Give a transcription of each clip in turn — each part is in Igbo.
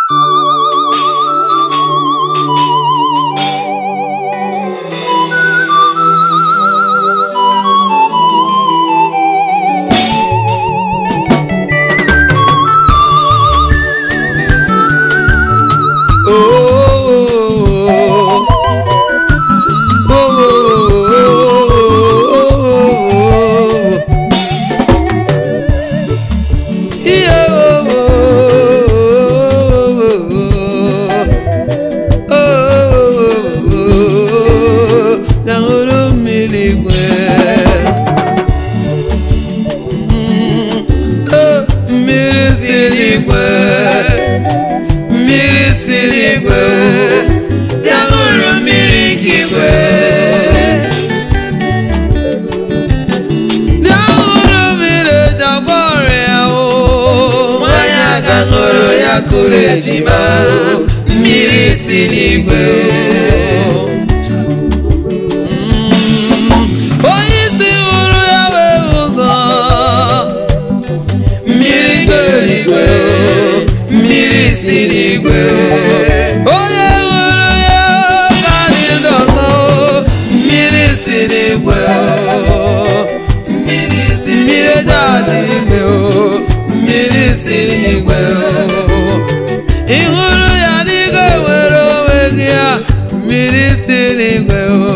mmiri siri igwe mmiri siri igwe bịa ṅụrụ mmiri nke igwe bịa ṅụrụ mmiri eji agwọ ọrịa o nwanyị aga ṅụrụ ya kụrụ ejima o mmiri si n'igwe onye isi hụrụ ya wee ụzọ mmiri keligwe mmiri si n'igwe onye hụrụ ya ka dị ndị ọzọ mmiri si n'igwe mmiri si mmiri eji adị ime o mmiri si n'igwe ị hụrụ ya dịka nwere onwe gị ya mmiri si n'igwe o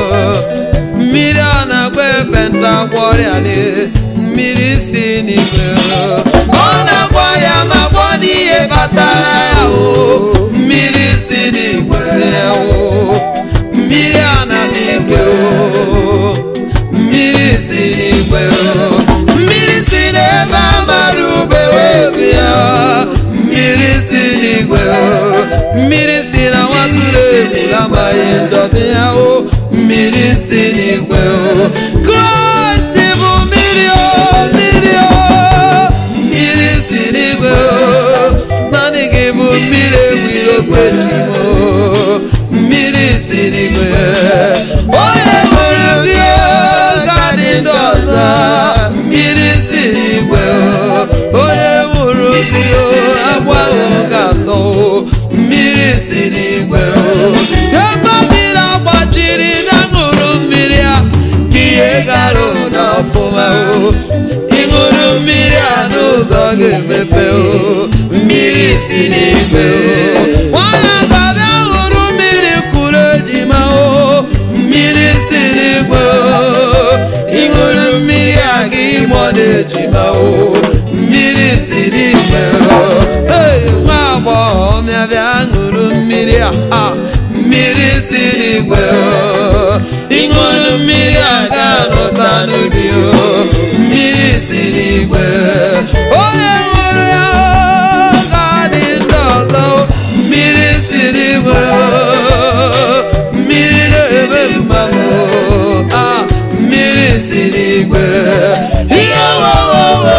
mmiri ọ na-agba ekpenta gwọrịa dị mmiri si n'igwe o ọ na-agwọ ya ma gwọ n'ihe kpatara ya o mmiri si n'igwe o mmiri a na-adị igwe o mmiri si n'igwe o mmiri si n'ebe amara ube wee bịa mmiri si n'igwe o mmiri si na nwatụrụ ebula amaghị ndọbi ya o mmiri si n'igwe o kraịst bụ mmiri o mmiri o mmiri si n'igwe o naanị gị bụ mmiri ewiri okpeju o mmiri si n'igwe onye nwere gị ga dị ndị ọzọ mmiri si n'igwe o onye nwụrụ gị agbaghị ga-atọ o mmiri si n'igwe o ebe mmiri agbachiri na ṅụrụ mmiri a ka ihe gara n'ọfụma o ịṅụrụ mmiri a n'ụzọ ga-emepe o mmiri si n'igwe o nwanyị ga-abịa ṅụrụ mmiri kwuru ejima o mmiri si n'igwe o ịṅụrụ mmiri a ga ịmụ na-ejima o mmiri si n'igwe o Hey, nwa agbọghọ bịa bịa ṅụrụ mmiri a ha, mmiri si n'igwe o ịṅụrụ mmiri a ga-anụta n'ubi o mmiri si n'igwe onye ṅụrụ ya o ga-adị ndị ọzọ o mmiri si n'igwe o mmiri na-eme mmanụ o ah, mmiri si n'igwe ihe wowowo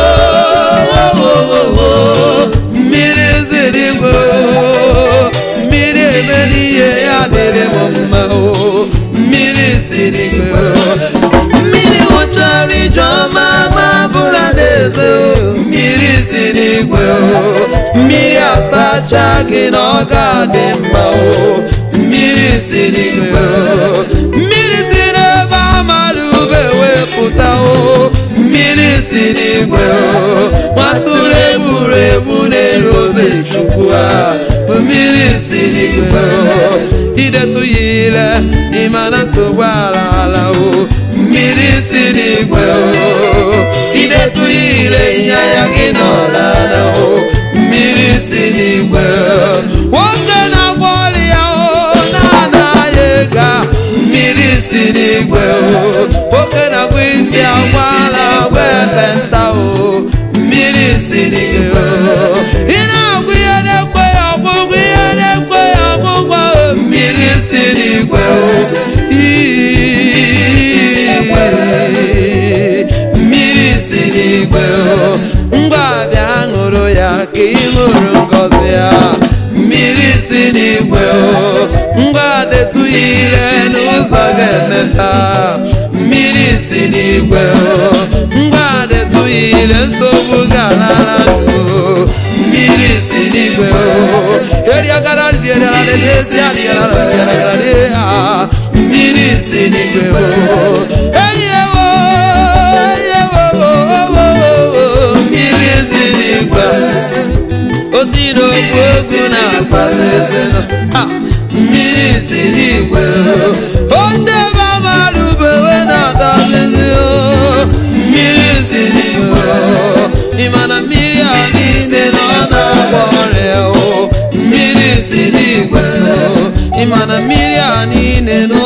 mmiri si n'igwe o mmiri ebe n'ihe ya dịrị m mma o mmiri si n'igwe o mmiri nwụchara ijeọma ma bụrụ adaeze o mmiri si n'igwe o mmiri asacha gị na ọ ga-adị mma o mmiri si n'igwe o mmiri si n'ebe amara ube wepụta o mmiri si n'igwe o nwatụrụ egburu egbu n'elu obe chukwu a bụ mmiri si n'igwe o idetu ya ile ịma na nsogbu ala ala o mmiri si n'igwe o idetu ya ile ịnyanya gị n'ọlala o mmiri si n'igwe o nwoke na-agwọ ọrịa o na-anaghị ego a, mmiri si n'igwe o nwoke na-agwọ isi agwa ala agwa ekpenta o mmiri si n'igwe o ị na-agwụ ihe na-ekwe ya ọgwụgwọ ihe na-ekwe ya ọgwụgwọ o mmiri si n'igwe o Ii, mmiri si n'igwe o ngwa bịa ṅụrụ ya ka ị ṅụrụ ngọzi ya mmiri si n'igwe o ngwa detụ ya ire n'ụzọ ga-emepe mmiri si n'igwe o ngwa detụ ya ire nsogbu ga-alala o mmiri si n'igwe o mmiri si n'igwe eyewo mmiri si n'igwe osi n'okwu ozu na-akpazi ezinụ mmiri si n'igwe ote ebe amalụ bewe na-atazizi mmiri si n'igwe ịma na mmiri a niile nọ na-agba ọrịa o mmiri si n'igwe ịma na mmiri a niile nọ